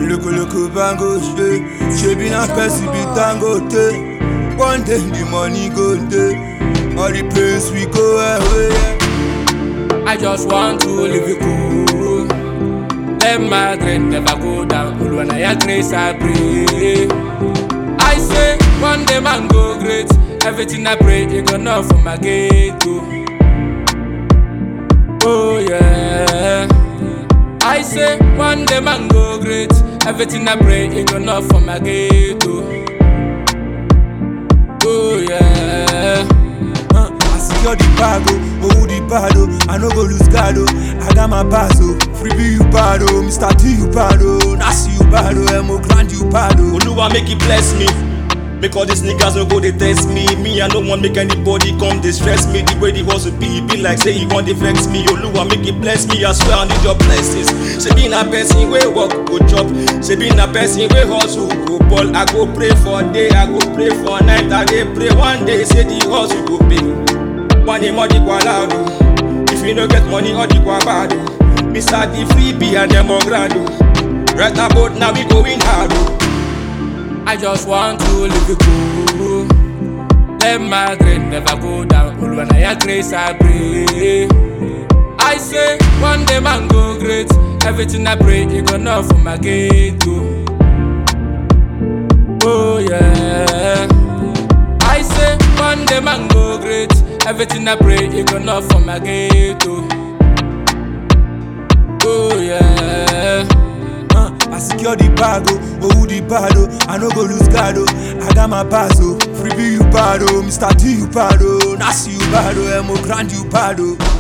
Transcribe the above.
Loco loco bango she She be na person be tango te One day the money go day All the pains we go away I just want to live it cool. Let my dream never go down. Only when I grace I pray. I say one day man go great. Everything I pray, it gonna for my gate go. Oh yeah. I say one day man go great. Everything I pray, it gonna for my gate go. Oh yeah. Uh, I secure the bag oh, oh the bad oh I no go lose guard oh I got my pass oh Free be you bad oh Mr. T you bad oh Nasi you bad oh Emo grand you bad oh Oluwa make it bless me. Make all these niggas no go they test me. Me I no want make anybody come distress me. The way the hustle be, it be like say he want to vex me. Oluwa make it bless me. I swear I need your blessings. Say be na person we work go chop. Say be na person we hustle go ball. I go pray for day, I go pray for night. I dey pray one day say the hustle go pay. One day money go loud. oh. If you no get money, all the go bad. oh. Mr. The freebie and them on grand. oh. Right about now we going hard. oh. I just want to live it cool. Let my dream never go down. Only when I grace I pray. I say one day man go great. Everything I pray, it gonna for my gate go. Oh yeah. I say one day man go great. Everything I pray, it gonna for my gate go. Oh yeah. uh, I secure the bag oh Oh the bad oh I no go lose guard oh I got my pass oh Free be you bad oh Mr. T you bad oh Nasi you bad oh Emo grand you bad oh